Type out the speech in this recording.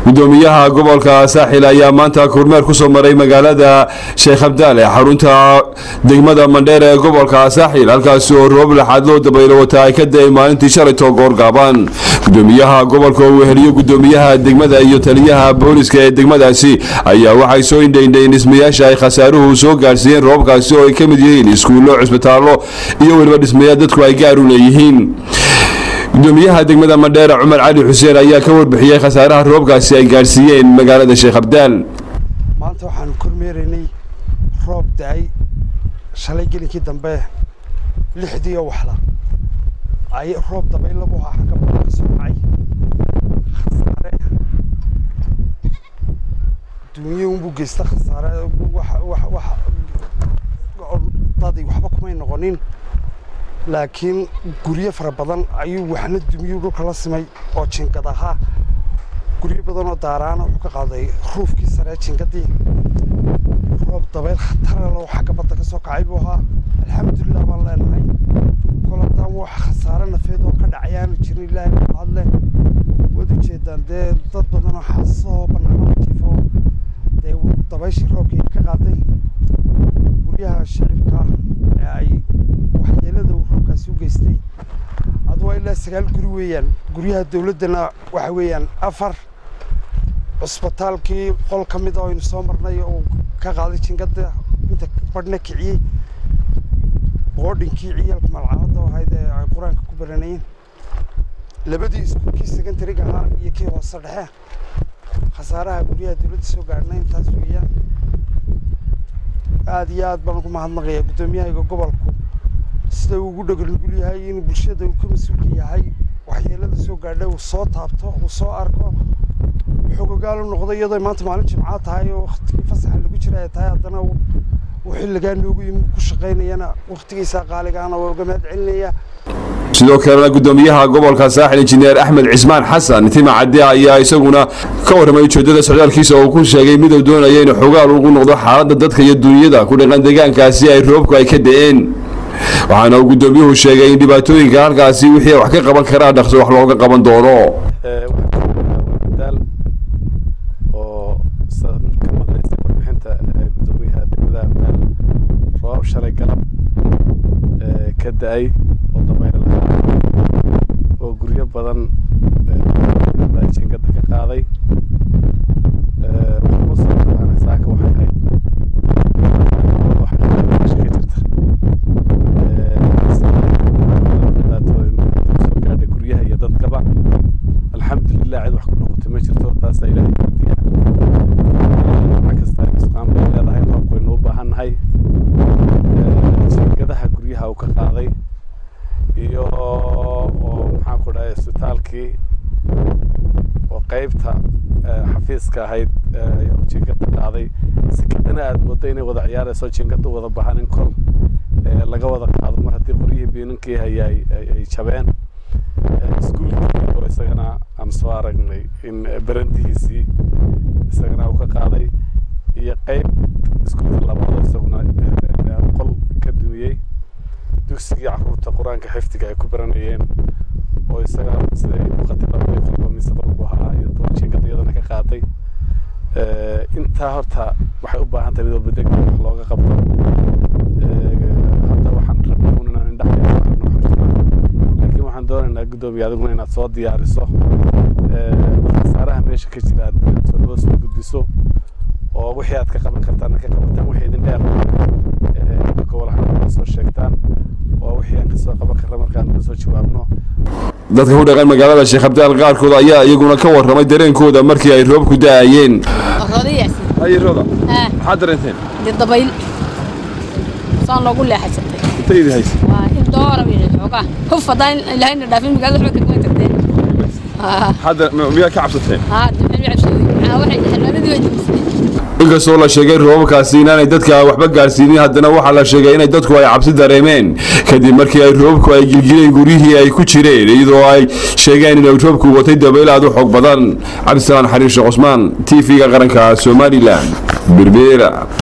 gudoomiyaha gobolka saaxil ayaa maanta kormeer kusoo maray magaalada sheekh abdaal ee xarunta degmada mandheer ee gobolka saaxil halkaasi oo roob laxaad loo dabaylo wata ay ka da-ay maalintii shalaytoo goorgaaban gudoomiyaha gobolka oo weheliyo gudoomiyaha degmada iyo taliyaha booliska ee degmadaasi ayaa waxay soo indhaindhayn dhismayaasha ay khasaaruhu soo gaadhsiiyeen roobkaasi oo ay ka mid yihiin iskuullo cusbitaallo iyo weliba dhismayaal dadku ay gaar u leeyihiin gudoomiyaha degmada mandheera cumar cali xuseen ayaa ka warbixiyey khasaaraha roobkaasi ay gaadhsiiyeen magaalada sheekh abdaal maanta waxaanu kormeeraynay roob da-ay shalay gelinkii dambe lixdii oo waxla ay roob dabaylabu ah xagga badan ka soo dhacay khasaare duunyo unbuu geysta khasaare wax wax wax dadi waxba kumay noqonin laakiin guryo fara badan ayuu waxna dumiyuu dhulka la simay oo jingad ahaa guryo badan oo daaraana wuxuu ka qaaday ruufkii saree jingadii roob dabayl khataralo xagga badda ka soo kacay buu ahaa alxamdulilah baan leenahay kol haddaan wax khasaare nafeed oo ka dhacay aanu jirin ilaahay ku hadle waad ujeedaan dee dad badan oo xaasoo banaanada jifo dee dabayshii roobkii ka qaaday guryaha shicibka ee ay waxyeelada uu roobkaasi u geystay adu waa ilaa sagaal guri weeyaan guryaha dowladdana waxa weeyaan afar cusbitaalkii qol ka mid oo aynu soo marnay oo ka qaaday jingada inta badhna kiciyey boodhinkii ciyaalka malcamada ahayd ee ay qur-aanka ku baranayeen labadii iskuulkii secondariga ahaa iyo kii hoose dhexe khasaaraha guryaha dowladda soo gaadhna intaas weeyaan aada iyo aad baan ugu mahadnaqayaa guddoomiyahayga gobolku sida uu ugu dhagalnugul yahay inuu bulshada uu ka mas-uulka yahay waxyeelada soo gaadha uu soo taabto uu soo arko xogogaal u noqdo iyadoo maanta maalin jimcaa tahay oo waktigii fasaxa lagu jira ay tahay haddana uu xilligaa noogu yimi ku shaqaynayana waktigiisa qaaligaana waa uga mahad celinaya sidoo kalena gudoomiyaha gobolka saaxil injineer axmed cismaan xasan tima cadde ayaa isaguna ka warramay ujeedada socdaalkiisa oo ku sheegay miduu doonaya inuu xogaal ugu noqdo xaaladda dadka iyo duunyada ku dhaqan deegaankaasi ay roobku ay ka da-een waxaana uu gudoomiyuhu sheegay in dhibaatooyinka halkaasi wixii wax ka qaban karaa dhaqso wax looga qaban doono daal oo ka maqlaysay warbixinta gudoomiyaha degmada abdaal roob shalay galab ka da-ay oo dabayl lahaa oo guryo badan jingada ka qaaday saaka waxay ahayd meesha ka jirta soo gaadhay guryaha iyo dadkaba alxamdulilah cid wax ku noqotay ma jirto taasaa ilaahay mardiya wax kasta isqaan bay leedahay roobku waynu u baahan nahay jingadaha guryaha uu ka qaaday iyo oo maxaan ku dhahay isbitaalkii oo qeybta xafiiska ahayd jingada qaaday sikadana aada moodo inay wada ciyaarayso jingada u wada baahan in kol laga wada qaado mar haddii qoryihii biininkii haya ay jabeen iskuulkii oo isagana aan soo aragnay in barandihiisii isagana uu ka qaaday iyo qeyb iskuulka labaad isaguna qol ka dumiyey dugsigii caruurta qur-aanka xifdiga ay ku baranayeen oo isaga siday uqati labadii qolba mise qolbu ahaa iyo jingada iyadana ka qaaday intaa horta waxay u baahan tahay mid walba degdeg wax looga qabto hadda waxaan rabnay un inaan indhaha noo xojino laakiin waxaan doonaynaa guddoomiya adiguna inaad soo diyaariso khasaaraha meesha ka jira aad loo soo gudbiso oo wixii aad ka qaban kartaan ka qabataan wixii idin dheer gobolahana soo sheegtaan oo wixii aan kasoo qaban karna markaan kasoo jawaabno dadka ku dhaqan magaalada sheekh abdaal qaarkood ayaa iyaguna ka warramay dareenkooda markii ay roobku da-ayeen ayroda maxaad dareenteen dabayl saan loogu leexaysatay intaydi haysa waa in doora wixii xoogaa huf haddaan ilaahayna dhaafin magaalada waxba kagama tagteen miyaa ka cabsateen haa duxin cabsooday waxay xilmadadii way dumisay inkastoo la sheegay roobabkaasi inaanay dadka waxba gaarsiinin haddana waxaa la sheegay inay dadku ay cabsi dareemeen kadib markii ay roobku ay gilgileen guryihii ay ku jireen iyadoo ay sheegeen inay roobku watay dabayl aad u xoog badan cabdisalaan xariir sheekh cusmaan t v-ga qaranka somalilan berbeera